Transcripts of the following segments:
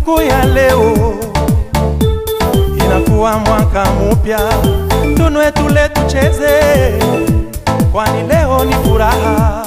Siku ya leo inakuwa mwaka mupya, tunwe tule tucheze, kwani leo ni furaha,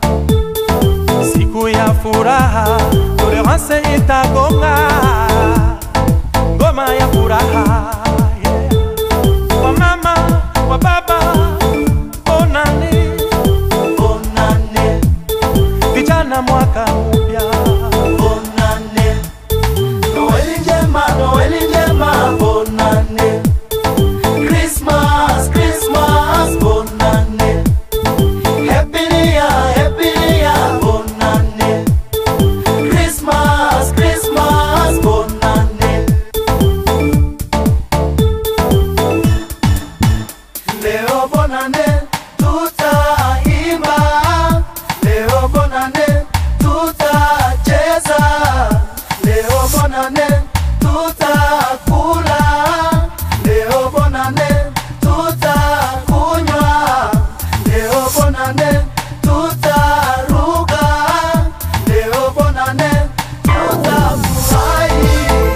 siku ya furaha, tolerance itagonga ngoma ya furaha yeah. Kwa mama, kwa baba, bonane bonane, vijana, mwaka mpya bonane. Noeli njema, Noeli njema, bonane. Christmas, Christmas, bonane. Happy New Year, Happy New Year, bonane. Christmas, Christmas, bonane. Leo bonane, tutaimba. Leo bonane, tutacheza. Leo bonane, tutakula. Leo bonane, tutakunywa. Leo bonane, tutaruka. Leo bonane, tutafurahi.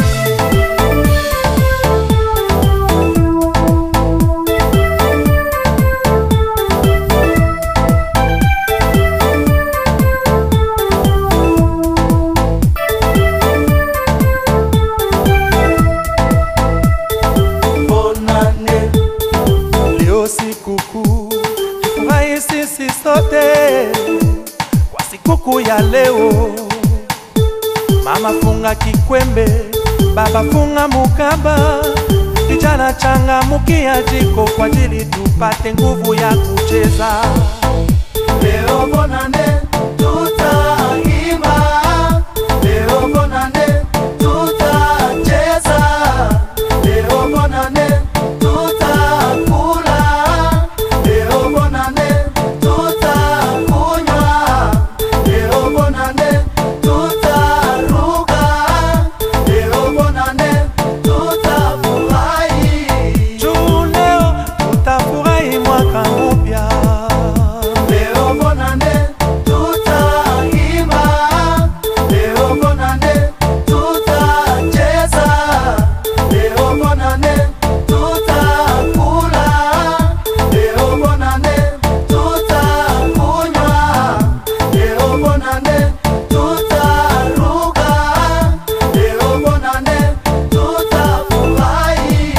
bonane leo sikukuu, tufurahi sisi sote kwa sikukuu ya leo. Mama funga kikwembe, baba funga mukaba, vijana changamukia jiko kwa ajili tupate nguvu ya kucheza. leo bonane tutaimba leo bonane tutacheza leo bonane tutakula leo bonane tutakunywa leo bonane tutaruka leo bonane tutafurahi Juu leo tutafurahi mwaka mpya. Leo bonane tutaimba, leo bonane tutacheza, leo bonane tutakula, leo bonane tutakunywa, leo bonane tutaruka, leo bonane tutafurahi.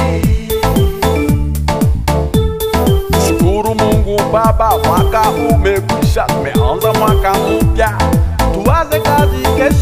Shukuru Mungu Baba, mwaka umekwisha, tumeanza mwaka mpya, tuanze kazi kesho.